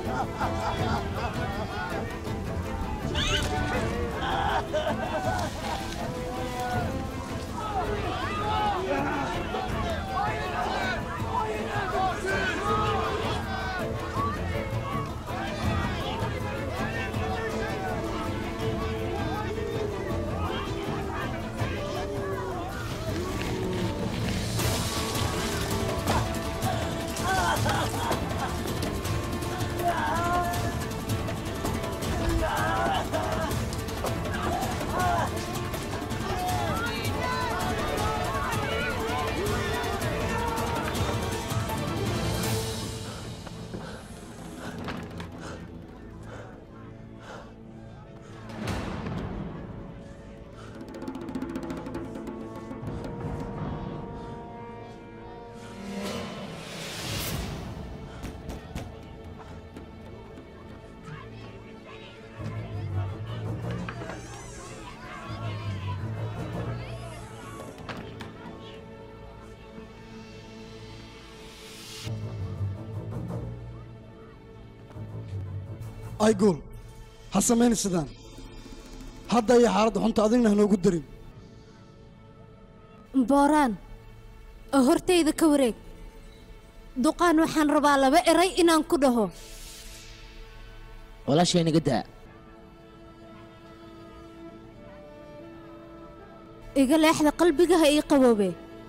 ay gool ha samayn sidaan hadda iyo xaaladda xunta adigna hanoogu darin booraan oo hortayda ka wareeg duqaan waxaan rabaa laba eray inaan ku dhaho walaashay naga daa iga leexda qalbigaha ii qaboobe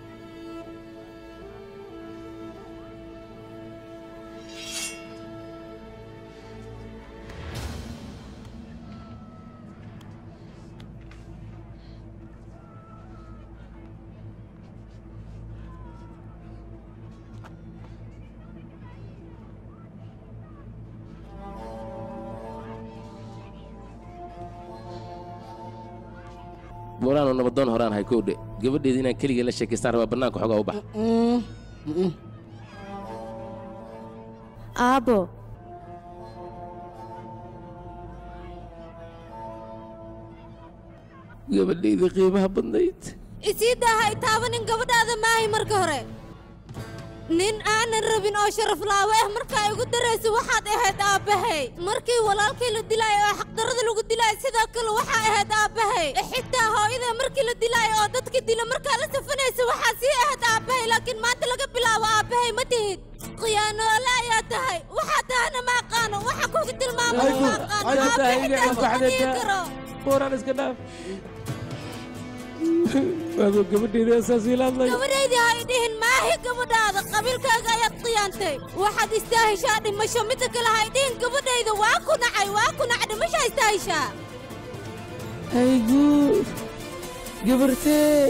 buuraanoo nabadoon horaan hay kowdhe gabadheeda inaan keligay la sheekaystaan rabaa bannaanka xoogaa u bax aabbo gabadhayda qiimaha badnayd isii daaha i taabanin gabadhaada maahay marka hore nin aanan rabin oo sharaflaawe ah markaa igu daraysa waxaad ahayd aabbahay markii walaalkii la dilaayo oo xaqdarrada lagu dilaayo sidoo kale waxaa ahayd aabbahay xitaa hooyada markii la dilaayo oo dadka dila markaa la safanaysa waxaa sii ahayd aabbahay laakiin maanta laga bilaabo aabbahay ma tihid khiyaanoole ayaa tahay waxaa tahana ma aqaano waxa kugu tilmaamo ma aqaano aabbahay xitaa kuma dhihi karo buuraan iska dhaaf waaduu gabadheeda asaas ila hadlay gabadhaydii ha i dhihin maahi gabadhaada qabiilkaaga ayaad khiyaantay waxaad istaahishaa dhimasho midda kale ha i dhihin gabadhayda waa ku nacay waa ku nac dhimashaa istaahishaa haygu gabartee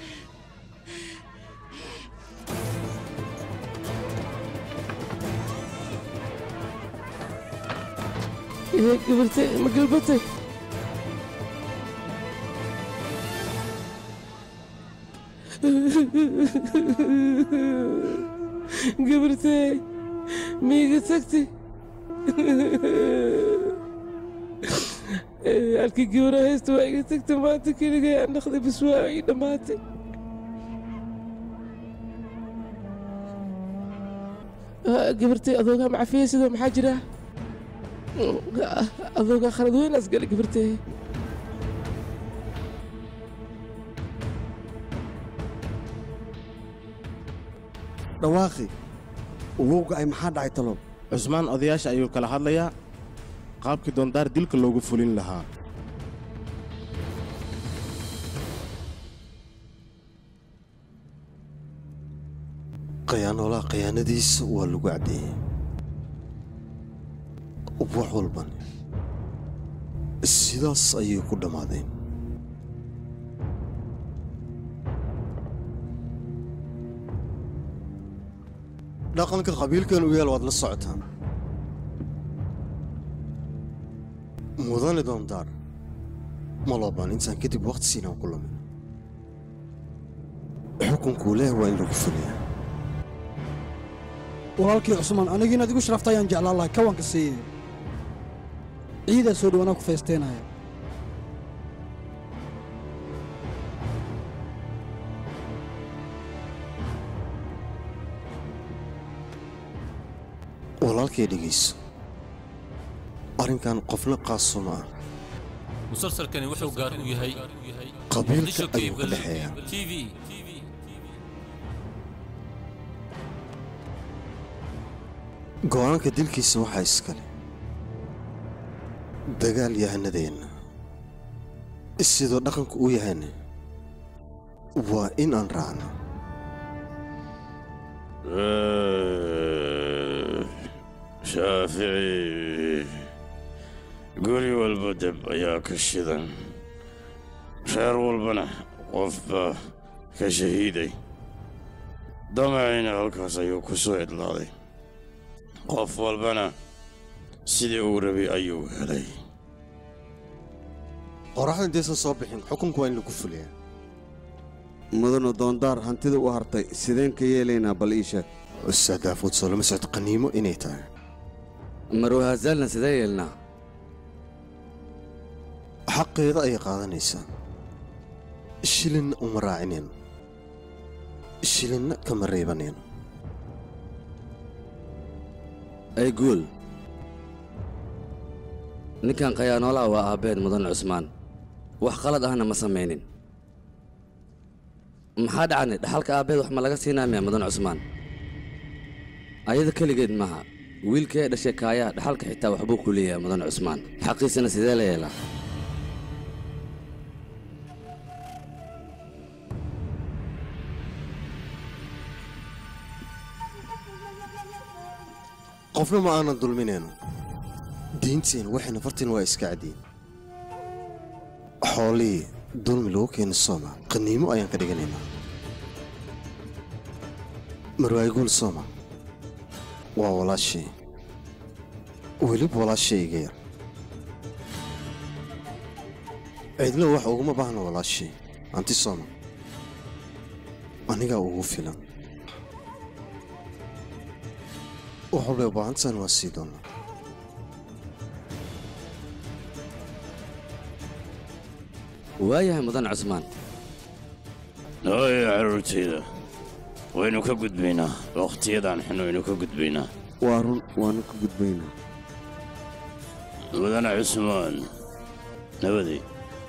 gabartee ma galbatay gabartee miiga tagtay halkii gabara haysta waa iga tagtay maanta keligay aan dhaqday bas waa ii dhammaatay gabartay adoogaa macafiya sidoo maxaa jira adoogaa khalad weynaas galay gabartee dhawaaqi uwowga ay maxaa dhacay talow cusmaan odayaasha ayuu kala hadlayaa qaabkii doondaar dilka loogu fulin lahaa khiyaanoolaha khiyaanadiisa waa lagu caddeeyey wax walban sidaas ayay ku dhammaadeen dhaqanka qabiilkan u yaal waad la socotaan mudane doondaar ma loobaan intaan kadib wakhti siinaan ku lamin xukunkuu leh waa in lagu fuliyaa walaalkii cusmaan anigii inaad igu sharaftay ayaan jeclaan lahay kawanka siiye ciidaa soo dhow anaa ku feesteenaya walaalkay dhegayso arrinkan qofna qaaso ma ah musalsalkani wuxuu gaar u yahay qabiilka ayuu ka dhexeeyaa tv go'aanka dilkiisa waxaa iskale dagaal yahanadeenna sidoo dhaqanku u yahayna waa in aan raacno shaafici guri walba deb ayaa ka shidan reer walbana qof baa ka shahiiday damacina halkaas ayuu ku soo cidlaaday qof walbana sidii uu rabay ayuu helay qoraxda intaysan soo bixin xukunku waa in lagu fuliyaa mudanu doondaar hantida u hartay sideen ka yeelaynaa bal ii sheeg ustaad daafuud soo lama socod qaniimo inay tahay marwahazaalna sidee yeelnaa xaqeeda ayay qaadanaysaa shilinna uma raacinayno shilinna kama reebanayno ay guul ninkan khayaanoolaha waa aabbeed mudan cusmaan wax qalad ahna ma samaynin maxaa dhacani dhaxalka aabbeed wax ma laga siinaa miya mudan cusmaan ayada keligeed maaha wiilkii ay dhashay kaayaa dhaxalka xitaa waxbuu ku leeyahay mudan cusmaan xaqiisana sidee la yeelaa qofna ma aanan dulminayno diinteena waxayna fartiin waa iska caddiin xoolihii dulmi lagu keena sooma qaniimo ayaan ka dhiganaynaa marwaayguul sooma waa walaashay weliba walaashay iga yar cidlo wax uguma baahna walaashay anti sooma anigaa ugu filan wax walbay u baahantahan waa sii doonaa waayahay mudan cusmaan hooyo carruurtayda waynu ka gudbaynaa wakhtiyadan xun waynu ka gudbaynaa waa run waanu ka gudbaynaa mudane cusmaan nabadey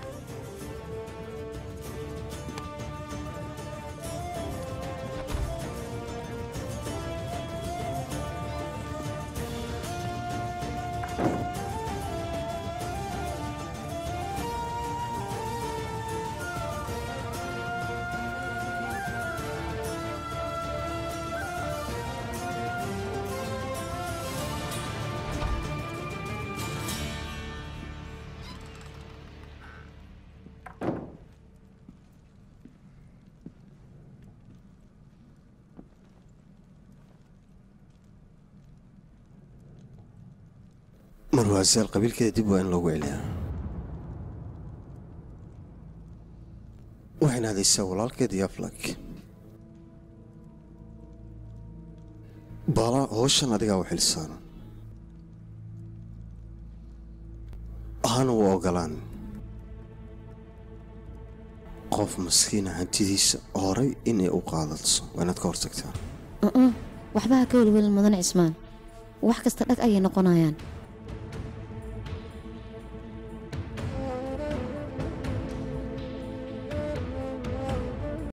marwaasaal qabiilkeeda dib waa in loogu celiyaa waxayna hadaysaa walaalkeed iyo aflag bala howshan adigaa u xilsaaran ahana u ogolaan qof maskiina hantidiisa horay inay u qaadato waa inaad ka hortagtaa waxba ha ka welwelin mudan cismaan wax kasta dhag ayay noqonayaan